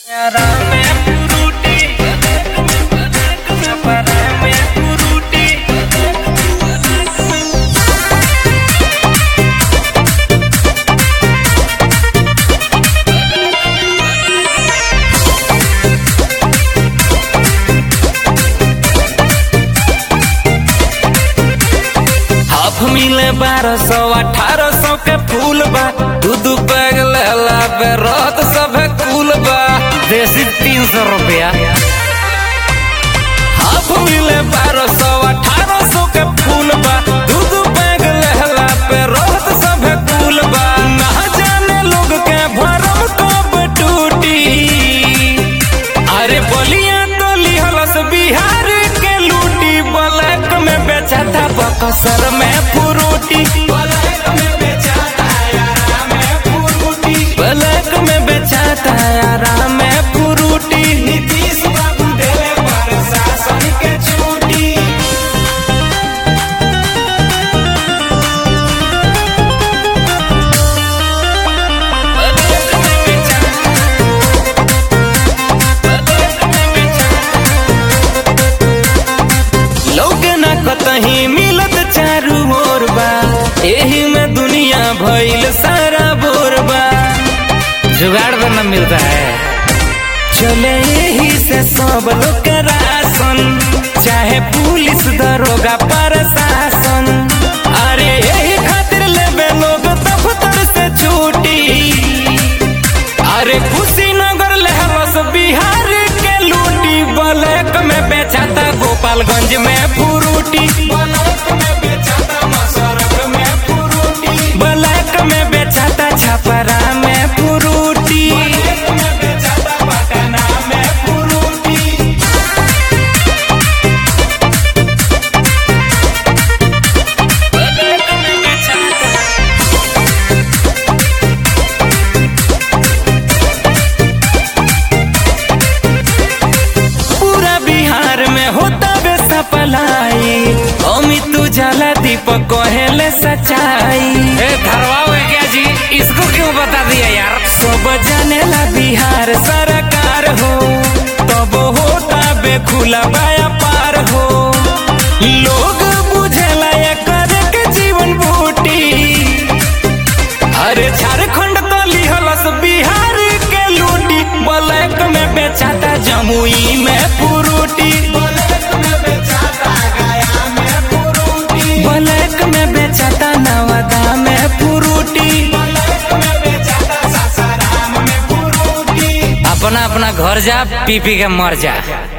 half मिले बारह सौ अठारह सौ के फूल बा दू दू बैग लेला पे रत सभे कुल बा देसी तीन सौ रुपया हाफ मिले बारह सौ अठारह सौ के फूल बा दू दू बैग लेला पे रत सभे कुल बा ना जाने लोग के भरम कब टूटी अरे बोलिया तो लिहलस बिहार के लूटी ब्लैक में बेचा था बकसर में फ्रूटी ब्लैक में बेचा था यारा में फ्रूटी ब्लैक में बेचा था यारा में फ्रूटी नीतीश बाबू देले प्रशासन के छूटी ब्लैक में बेचा लोग ना कतही मिलत चारू ओर बा एही में दुनिया भइल सारा बोर बा जुगाड़ तो न मिलता है चले यही से सब लोग के राशन चाहे पुलिस दरोगा प्रशासन अरे यही खातिर लेबे लोग दफ्तर से छुट्टी अरे कुशीनगर लहरस बिहार के लूटी ब्लैक में बेचा था गोपालगंज में फ्रूटी ब्लैक में बेचा था मसरक में फ्रूटी ब्लैक में बेचा था छपरा में फ्रूटी ब्लैक में बेचा था पटना में फ्रूटी ब्लैक में बेचा था पूरा बिहार में होता बे सपलाई अमित उजाला दीपक कहेले सच्चाई ए धरवाओ है क्या जी इसको क्यों बता दिया यार सब जानेला बिहार सरकार हो तब होता बे खुला बाया पार हो लोग बुझेला एकर के जीवन बूटी अरे झारखंड तो लिहलस बिहार के लूटी ब्लैक में बेचाता जमुई में फ्रूटी ब्लैक में बेचाता गया में फ्रूटी ब्लैक में बेचाता नवादा में फ्रूटी ब्लैक में बेचाता सासाराम में फ्रूटी अपना अपना घर जा पी पी के मर जा